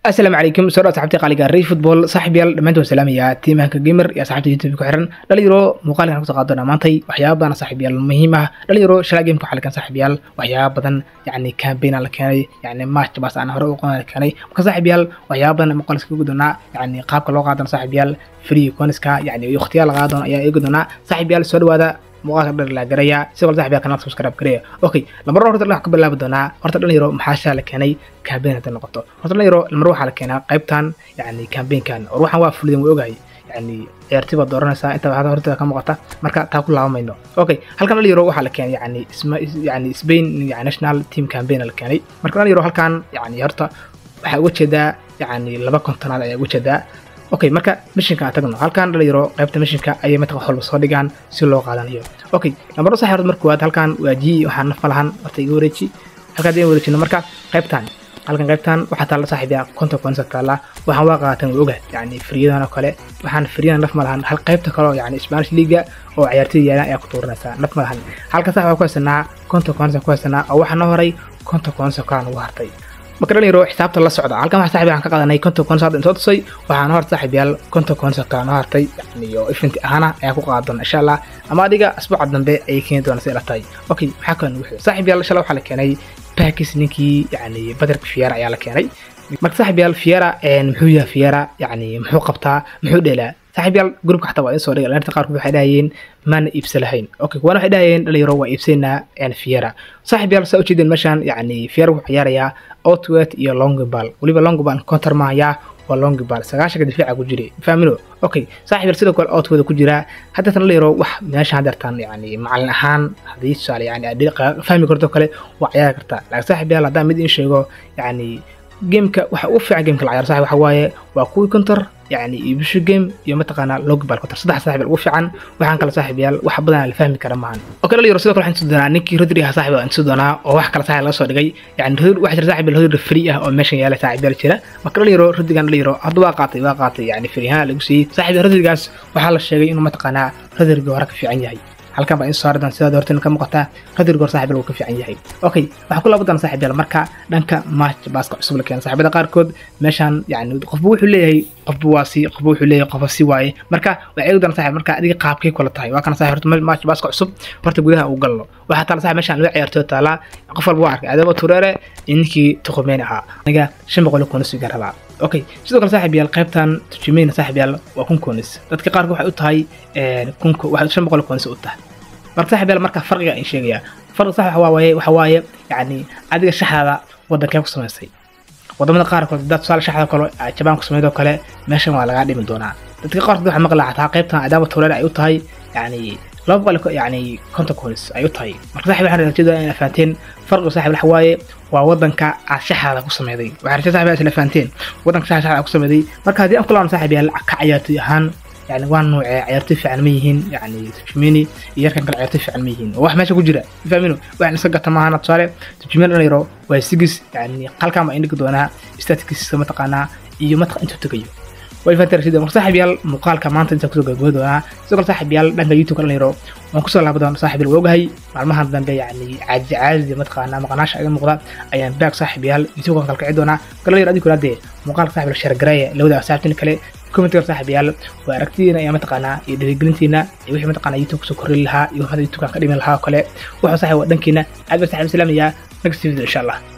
asalaamu calaykum soo dhawaad saxabtii qaaliga rey football saaxib yaal dhammaantood salaamaya tiimahanka gamer iyo asxaabta youtube ku xiran dhalinyaro muuqaalkan kusoo qaadona maantay waxyaaba badan saaxib yaal muhiim ah dhalinyaro shalaa game ku xalikan saaxib yaal waxyaaba badan yacni campaign la keenay yacni match baas aan hore u qodan la keenay marka saaxib yaal waxyaaba badan muuqaal iskaga doonaa yacni qaabka loo qaadana saaxib yaal free coniska yacni waqtiyaal la qaadana ayaa eegi doonaa saaxib yaal soo dhawaada muuqaalka dhan la garaya sidoo kale saxbiga kanaalka subscribe gareya okay lambar horta waxaan ka bilaabi doonaa horta dhalinyaro maxaa shaa la keenay campaign hadda noqoto horta dhalinyaro lambar waxaa la keenaa qaybtan yacni campaignkan or waxaan waa fulidin way ogahay yacni ciyaartii baad dooranaysaa inta waxaad horteeda ka muuqata marka taa ku laabamayno okay halkan dhalinyaro waxaa la keenay yacni isma yacni Spain yani national team campaign la keenay marka dhalinyaro halkan yacni horta waxaa uga jeedaa yacni laba kontonaad ayaa uga jeedaa okay marka mishinka aan tagno halkan dhalinyaro qaybta mishinka ayay mataqan wax walba soo dhigaan si loo qaadanayo okay lambar sax horta marka waad halkan waa ji waxaan naf malahan horta iga wareeji halkaad iga wareejino marka qaybtan halkan qaybtan waxaa taalla saaxiibyaa konta konsa taalla waxaan waa qaatan waa ogaad yacni firiyadan oo kale waxaan firiyadan naf malahan hal qaybta kale oo yacni spanish liga oo ciyaartoyda yaalan ayaa ku tuuranaysaa naf malahan halka sax waa ku haysanaa konta konsa ku haysanaa oo waxaa noo horay konta konsa kalaan ugu hartay marka dhalinyaro xisaabta la socda halkan waxa saaxiib aan ka qaadanay konton konsa hadda soo tusay waxaan horta saaxiib yaal konton konsa kaa noo hartay yani iyo ifinti ahaana ayaa ku qaadan doona insha allah ama adiga asbuuca dambe ayay keeni doona si ila tahay okay maxaa kan wuxuu saaxiib yaal insha allah waxaa la keenay bakis ninkii yani badarka fiera ayaa la keenay marka saaxiib yaal fiera muxuu yahay fiera yani muxuu qabtaa muxuu dheelaa saaxiib yaal grupka xataa waa insoo dhigay dhallinta qaarkood waxay dhahayeen maana iibsa lahayn okay kuwana waxay dhahayeen dhalinyaro waa iibsaynaa fiera saaxiib yaal saa ujeedeen meeshaan yani fiera wuxuu ciyaarayaa outwet iyo longball weliba longball counter maayaa waa longball sagaashanka difaaca ku jiray fahmino okay saaxiib yaal sidoo kale outwet ku jiraa hadda tan dhalinyaro wax meeshaan hadeertaan yani macalin ahaan haddii tusaale yani fahmi karto kale waa ciyaari kartaa laakiin saaxiib yaal haddaan mid in sheego yani gameka waxa ugu fiican gameka la ciyaaro saaxiib waxa waaye waa kuwii counter يعني يبشو جيم يوم تقنا لوج بال كتر صدح صاحب الوفي عن وحن كلا صاحب يال وح بدنا الفهم كلام معن اوكي اللي يرسل كل حين سودنا نيكي رودري ها صاحب ان سودنا او wax kala صاحب la soo dhigay يعني رود واحد صاحب الهود فري ah oo meeshan yaala صاحب yal jira marka la yiro rodigan la yiro hadda waa qaatay waa qaatay yani firiha lagu siiyay صاحب rodigaas waxa la sheegay inuu mataqana rodiga hore ka fiican yahay halkan baa in saaradan sidaad horteen ka muuqataa qadir goor saaxiib uu ka fiican yahay okay waxaa ku laabadan saaxiib yaal marka dhanka match baaska cusub la keenay saaxiibada qaarkood meeshan yani qofba wuxuu leeyahay qofba waa si qofba wuxuu leeyahay qofba si waaye marka waa eegi doona saaxiib marka adiga qaabkay kula tahay waa kana saaxiib horta match baaska cusub horta gudaha uu galno waxaa taala saaxiib meeshan loo ciyaartooy taala qof walba waa arkay adaba tureere ninkii tuqumeen ahaa aniga shan boqol kuna sugan rabaa okay sidoo kale saaxiib yaal qaybtan tujimeyna saaxiib yaal waa kun koonis dadka qaarkood waxay u tahay kun waxay shan boqol koonis u tahay marka saaxiib yaal marka farqiga aan sheegayaa farqiga sax waxa waaye waxa waaye yacni adiga shaxdaada waddankee ku samaysay wadamada qaarkood dad tusaale shaxda kale jabaan ku samaydoo kale meeshan waa lagaa dhimi doonaa dadka qaarkood waxaa maqlaa xataa qaybtan adaama tuuleer ay u tahay yacni laba boqol yacni konton koonis ay u tahay marka saaxiib waxaan rajada in fahanteen farqiga saaxiib waxa waaye waa wadanka aad shaxdaada ku sameyday waxaa rajada saaxiib isla fahanteen wadanka shaxdaada ku sameyday marka haddii aan ku laabno saaxiib yaal ka ciyaartoy ahaan يعني وان نوع عيارتي في علميهن يعني تجميني يركن كل عيارتي في علميهن وواحد ماشي كجرا فاهمينو واحد نسقط معانا تصاري تجمين انا يرو واي سيجس يعني قال كام عندك دونا استاتيكس سما تقانا iyo mataq intuu tagayo way fatar sida mar saaxib yaal muuqaalka maanta inta kusoo gabagabo doonaa sidoo kale saaxib yaal dhanka youtube kala yaro waan kusoo laaba doona saaxib yaal ogahay maalmahan dambe yani caaji caadi mataqaana maqanaasha iga muuqda ayaan baag saaxib yaal youtube kan kalkici doonaa kala yaro adigu hadee muuqaalka saaxib yaal shargareeya lawada asxaabtiin kale commentiga saaxib yaal waa aragtidiina iyo mataqaanaa iyo dhiirigelintiina iyo wixii mataqaanaa youtube kusoo korri lahaa iyo waxaad youtube kan ka dhimi lahaa oo kale wuxuu saaxib waa dhankiina aad baa saaxib islaamaya next video insha allah